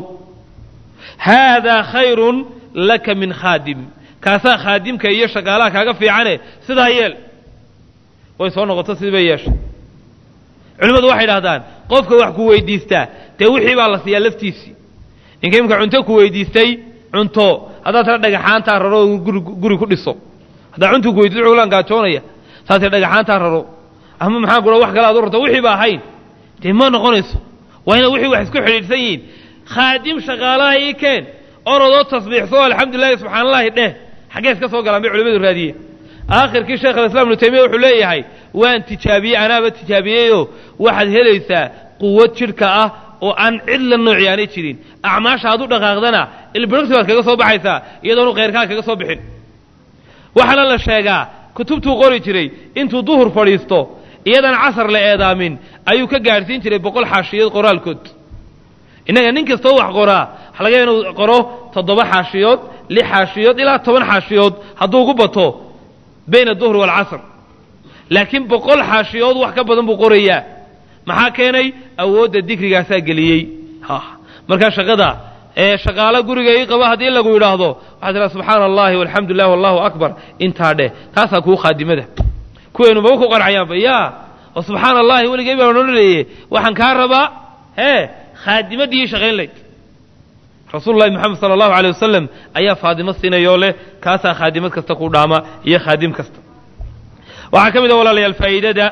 haadaa khayrun laka min khaadim kaasaa khaadimka iyo shaqaalaha kaaga fiicane sidaa yeel way soo noqoto sidii bay yeeshay culimmadu waxay idhahdaan qofka wax ku weydiistaa dee wixii baa la siiyaa laftiisii ninka imka cunto ku weydiistay cunto haddaad tala dhagaxaantaa raro guri guri ku dhiso haddaa cuntu ku weydiisto ulan gaajoonaya saasee dhagaxaantaa raro ama maxaa kula wax kale aad u rarto wixii ba ahayn dee ma noqonayso waa ina wixii wax isku xidhiidhsan yihiin khaadim shaqaalaha ii keen orodoo tasbiixso alxamdulilahi subxaan allahi dheh xaggee iska soo galaan bay culimadu raadiye aakhirkii sheekh alislam ibnu taymiya wuxuu leeyahay waan tijaabiyey anaaba tijaabiyeyoo waxaad helaysaa quwad jidhka ah oo aan cid la nooci aanay jirin acmaasha aad u dhaqaaqdana ilbirigsi baad kaga soo baxaysaa iyadoonu khayrkaa kaga soo bixin waxaana la sheegaa kutubtuu qori jiray intuu duhur fadhiisto iyadan casar la eedaamin ayuu ka gaadhsiin jiray boqol xaashiyood qoraalkood innaga nin kastoo wax qoraa waxa laga yaaba inuu qoro toddoba xaashiyood lix xaashiyood ilaa toban xaashiyood hadduu ugu bato bayna aduhri waalcasr laakiin boqol xaashiyood wax ka badan buu qorayaa maxaa keenay awoodda dikrigaasaa geliyey markaa shaqada ee shaqaalo guriga ii qaba haddii lagu yidhaahdo waxaad tiraa subxaana allahi walxamdu lilah wallahu akbar intaa dheh taasaa kuu khaadimada kuweenu maba ku qancayaanba ya oo subxaana allahi weligay baan odhanayey waxaan kaa rabaa hee khaadimadii shaqayn layd rasuulu llahi moxamed sala allahu aleyh wasalam ayaa faadimo siinayoo leh kaasaa khaadimad kasta ku dhaama iyo khaadim kasta waxaa ka mid a walaalayaal faa'iidada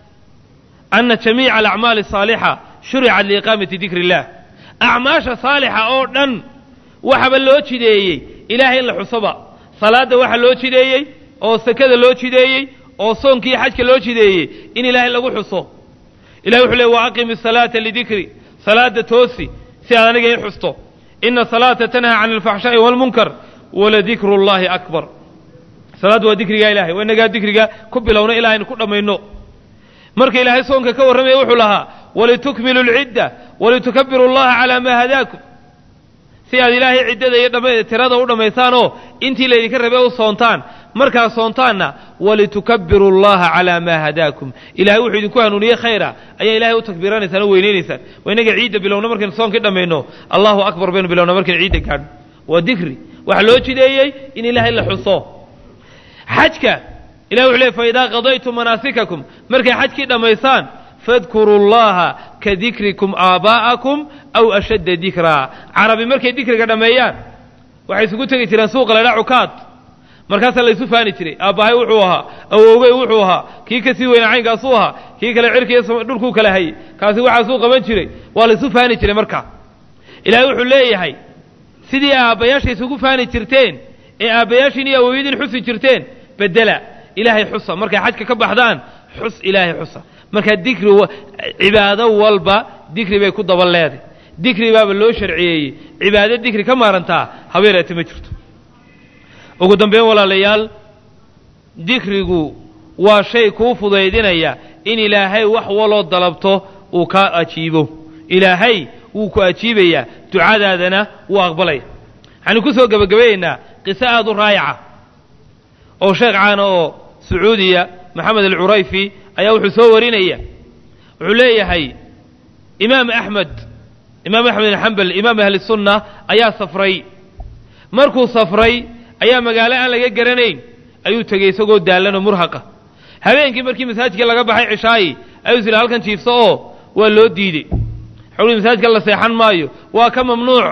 ana jamiica alacmaali asaalixa shuricat liiqaamati dikri illah acmaasha saalixa oo dhan waxaba loo jideeyey ilaahay in la xusoba salaadda waxa loo jideeyey oo sakada loo jideeyey oo soonkiiyo xajka loo jideeyey in ilaahay lagu xuso ilahay wuxuu ley wa aqimi salaata lidikri salaada toosi si aad aniga ii xusto ina salaata tanhaa can alfaxshaa'i waalmunkar waladikru llahi akbar salaaddu waa dikrigaa ilahay waa inagaa dikriga ku bilowno ilaa aynu ku dhammayno marka ilaahay soonka ka warramaya wuxuu lahaa walitukmilu lcidda walitukabiru llaha calaa maa hadaakum si aad ilaahay ciddada iyo dhama tirada u dhammaysaanoo intii laydinka rabe u soontaan markaad soontaanna walitukabiru llaha calaa maa hadaakum ilahay wuxuu idinku hanuuniyey khayra ayaa ilahay u takbiiranaysaan oo weynaynaysaan waa inaga ciidda bilowno markaynu soonkii dhammayno allahu akbar baynu bilowna markaynu ciidda gaadhno waa dikri waxaa loo jideeyey in ilaahay la xuso xajka ilahi wuxu ley faidaa qadaytum manaasikakum markay xajkii dhammaysaan fadkuruu llaha ka dikrikum aabaa'akum aw ashadda dikraa carabi markay dikriga dhammeeyaan waxay isugu tegi jireen suuqa laydhaa cukaad markaasaa laysu faani jiray aabbahay wuxuu ahaa awowgey wuxuu ahaa kii ka sii weynaa caynkaasuu ahaa kii kale cirkiiyo dhulkuu kala hayey kaasi waxaasuu qaban jiray waa laysu faani jiray markaa ilaahay wuxuu leeyahay sidii aabbayaasha isugu faani jirteen ee aabbayaashiin iyo awowyadiin xusi jirteen bedela ilaahay xusa markay xajka ka baxdaan xus ilaahay xusa markaa dikri cibaado walba dikri bay ku daba leeday dikri baaba loo sharciyeeyey cibaado dikri ka maarantaa habeereete ma jirto ugu dambeyn walaalayaal dikrigu waa shay kuu fudaydinaya in ilaahay wax waloo dalabto uu kaa ajiibo ilaahay wuu ku ajiibayaa ducadaadana wuu aqbalaya waxaanu ku soo gebagabayeynaa qiso aada u raayaca oo sheekh caana oo sacuudiya maxamed alcurayfi ayaa wuxuu soo warinaya wuxuu leeyahay imaam axmed imaam axmed bin xambal imaam ahli sunna ayaa safray markuu safray ayaa magaalo aan laga garanayn ayuu tegey isagoo daallan oo murhaqa habeenkii markii masaajidka laga baxay cishaayi ayuu is ihi halkan jiifso oo waa loo diidey xuli masaajidka la seexan maayo waa ka mamnuuc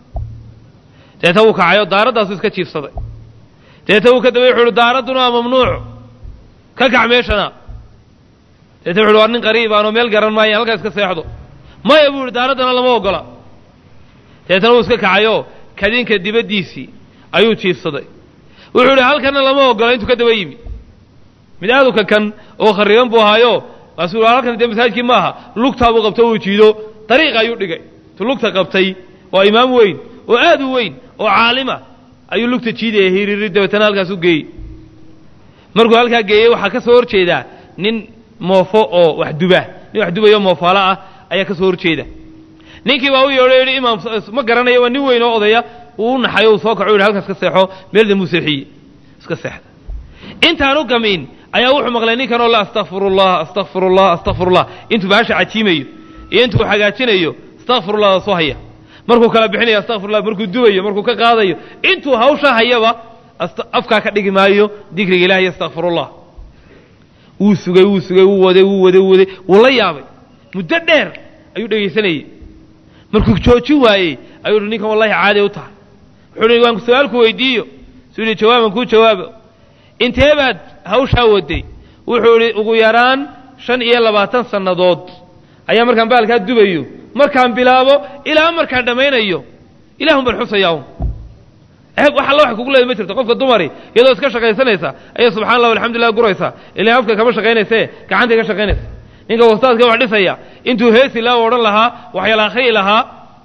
deeta wuu kacay oo daaraddaasuu iska jiifsaday deeta wuu ka dabay wuxu uhi daaradduna waa mamnuuc ka kac meeshana deeta wuxu uhi waa nin qariib aanoo meel garan maayo halkaa iska seexdo maya buu ihi daaraddana lama ogola deetana wuu iska kacayoo kadinka dibaddiisii ayuu jiifsaday wuxuu idhi halkanna lama ogola intuu ka daba yimi mid aaduka kan oo khariban buu ahaayo kaasuu halkan dee masaajidkii maaha lugtaabuu qabto uu jiido dariiqa ayuu dhigay tu lugta qabtay waa imaam weyn oo aad u weyn oo caalima ayuu lugta jiidaya hiriri dabeetana halkaas u geeyey markuu halkaa geeyey waxaa ka soo hor jeedaa nin moofo oo wax duba nin wax dubayo moofaalo ah ayaa ka soo hor jeeda ninkii baa u yeedho yidhi imaam ma garanayo waa nin weyn oo odaya uu u naxayo uu soo kaco u yidhi halkaas ka seexo meel dambuu seexiyey iska seexda intaan u gamiin ayaa wuxuu maqlay ninkan oo la astakfirullah astakfirullah astakfirullah intuu baasha cajiimayo iyo intuu hagaajinayo astakfirullah soo haya markuu kala bixinayo astakfirullah markuu dubayo markuu ka qaadayo intuu hawsha hayaba afkaa ka dhigi maayo dikriga ilahi astakfirullah wuu sugay wuu sugay wuu waday wuu waday wuu waday wuu la yaabay muddo dheer ayuu dhegaysanayey markuu joojin waayey ayuu hi ninkan wallahi caadi u tahay wuxuu hi waan su-aalku weydiiyo suu yihi jawaaban kuu jawaabo intee baad hawshaa waday wuxuu idhi ugu yaraan shan iyo labaatan sannadood ayaa markaan baalkaa dubayo markaan bilaabo ilaa markaan dhammaynayo ilahun baan xusayaa un ceeb wax alla wax kugu leeda ma jirto qofka dumari iyadoo iska shaqaysanaysa ayay subxana allah alxamdulillah guraysa ilaa afka kama shaqaynayse gacantay ka shaqaynaysa ninka wastaadka wax dhisaya intuu heesi laa odhan lahaa waxyaala akhriyi lahaa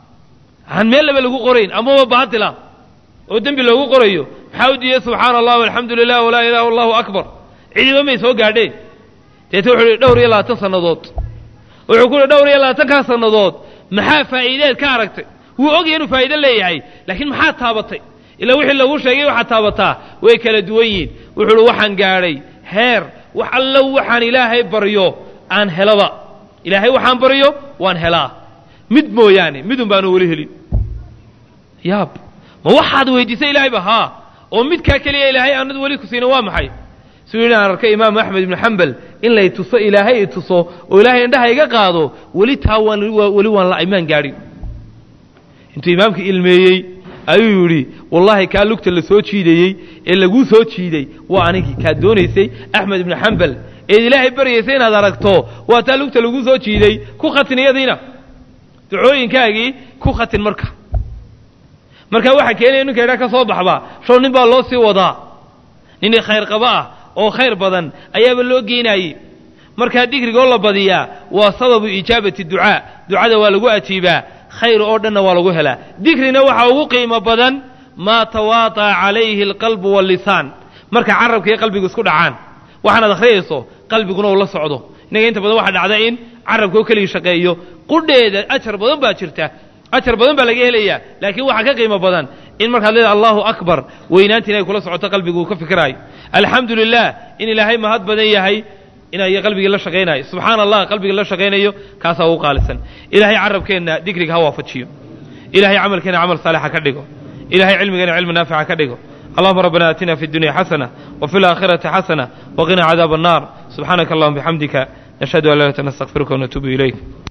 aan meel laba lagu qorayn amaba baatila oo dembi loogu qorayo maxaa u diiday subxaana allah alxamdu lilah walaa ilaha allahu akbar cidiba may soo gaadheen deete wuxuu ihi dhowr iyo labaatan sannadood wuxuu ku yihi dhowr iyo labaatankaa sannadood maxaa faa'iideed ka aragtay wuu ogaya inuu faa'iide leeyahay laakiin maxaa taabatay ilaa wixii lagu sheegay waxaad taabataa way kala duwan yihiin wuxuu uhi waxaan gaadhay heer wax allo waxaan ilaahay baryo aan helaba ilaahay waxaan baryo waan helaa mid mooyaane midun baanu weli helin yaab ma waxaad weydiisay ilaahayba haa oo midkaa keliya ilaahay aanad weli ku siina waa maxay suu yidhi aan arkay imaamu axmed ibnu xambal in lay tuso ilaahay i tuso oo ilaahay indhaha iga qaado weli taa waan weli waan la imaan gaadhin intuu imaamka ilmeeyey ayuu yidhi wallaahi kaa lugta la soo jiidayey ee laguu soo jiiday waa anigii kaad doonaysay axmed ibnu xambal eed ilaahay baryaysay inaad aragto waa taa lugta laguu soo jiiday ku khatin iyadiina ducooyinkaagii ku khatin marka markaa waxaa keenaya ninka idhaa ka soo baxba show nin baa loo sii wadaa nin khayr qaba ah oo khayr badan ayaaba loo geynaayey markaa digrigoo la badiyaa waa sababu ijaabati ducaa ducada waa lagu ajiibaa khayr oo dhanna waa lagu helaa digrina waxaa ugu qiimo badan maa tawaata'a calayhi alqalbu wallisaan marka carabka iyo qalbigu isku dhacaan waxaanaad akhriyayso qalbiguna uu la socdo innaga inta badan waxaa dhacda in carabka oo keligii shaqeeyo qudheeda ajar badan baa jirta ajar badan baa laga helayaa laakiin waxaa ka qiimo badan in markaad leedahay allahu akbar weynaantiina ay kula socoto qalbigu uu ka fikiraayo alxamdu lilah in ilaahay mahad badan yahay inay qalbigii la shaqaynayo subxaana allah qalbigii la shaqaynayo kaasaa ugu qaalisan ilaahay carabkeenna digriga ha waafajiyo ilahay camalkeena camal saalixa ka dhigo ilahay cilmigeena cilmi naafica ka dhigo اللهم ربنا آتنا في الدنيا حسنة وفي الآخرة حسنة وقنا عذاب النار سبحانك اللهم بحمدك نشهد أن لا إله إلا أنت نستغفرك ونتوب إليك